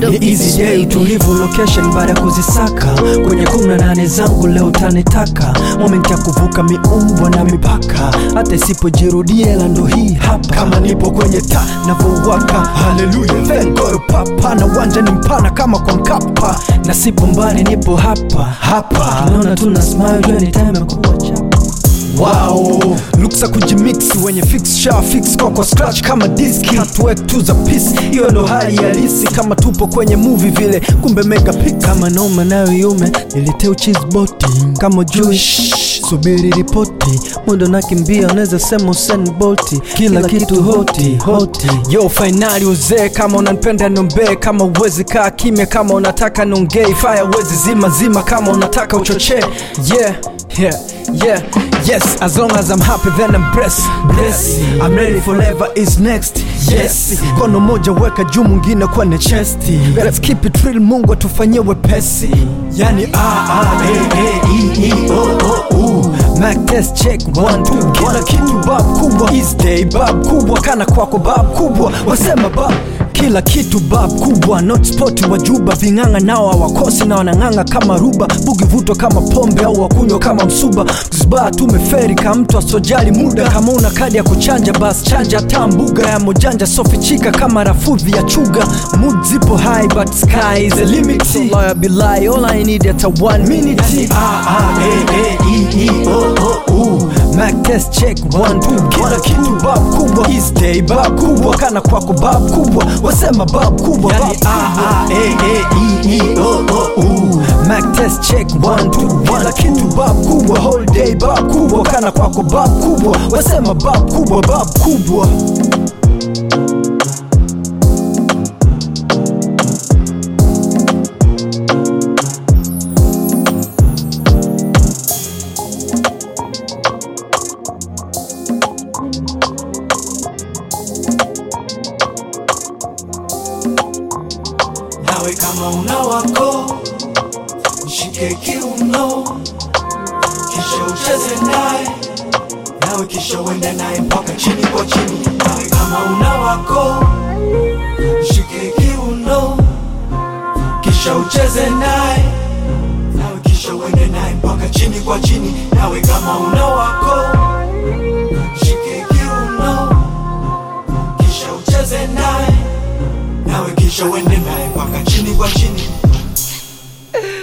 Ni easy day tulivu location baada ya kuzisaka kwenye kumi na nane zangu leo tanitaka moment ya kuvuka miumbwa na mipaka hata isipojirudia ila ndo hii hapa kama nipo kwenye ta navyowaka haleluya vengoro papa na uwanja ni mpana kama kwa mkapa na sipo mbali nipo hapa hapa tunaona tuna smile anytime ya kuwa chapa Wow, luksa kujimix wenye fix sha fix kwa kwa scratch kama diski hatuwek tu za peace, hiyo ndo hali halisi kama tupo kwenye movie vile, kumbe mega pic kama noma nayo yume niliteu cheese boti kama Jewish subiri ripoti muda nakimbia unaweza sema Usain Bolt kila, kitu hoti hoti yo fainali uzee kama unanipenda nombee kama uwezi kaa kimya kama unataka nongei fire uwezi zima zima kama unataka uchochee yeah yeah yeah yes as long as i'm happy then i'm blessed blessed i'm ready forever is next yes kono moja weka juu mwingine kwenye chesti let's keep it real mungu atufanyie wepesi yani a a e e i i o o u Mac test check one two kila kitu bab kubwa is day bab kubwa kana kwako bab kubwa wasema bab kila kitu bab kubwa not spot wa juba ving'ang'a nao hawakosi na wanang'ang'a kama ruba bugi vuto kama pombe au wakunywa kama msuba zba tumeferi ka mtu asojali muda kama una kadi ya kuchanja bas chanja taa mbuga ya mojanja sofichika kama rafudhi ya chuga mood zipo high but sky is the limit so lawyer be lie all i need at a one minute yani, a a e e i i o o u Mac test check one two kila kitu bab kubwa is day bab kubwa kana kwako bab kubwa wasema bab kubwa yani a a e e i i o o u Mac test check one two kila kitu bab kubwa whole day bab kubwa kana kwako bab kubwa wasema bab kubwa bab kubwa nawe kama una wako mshike kiuno kisha ucheze naye nawe kisha uende naye mpaka chini kwa chini nawe kama una wako mshike kiuno kisha ucheze naye nawe kisha uende naye mpaka chini kwa chini nawe kama una wako mshike kiuno kisha ucheze naye nawe kisha uende naye mpaka chini kwa chini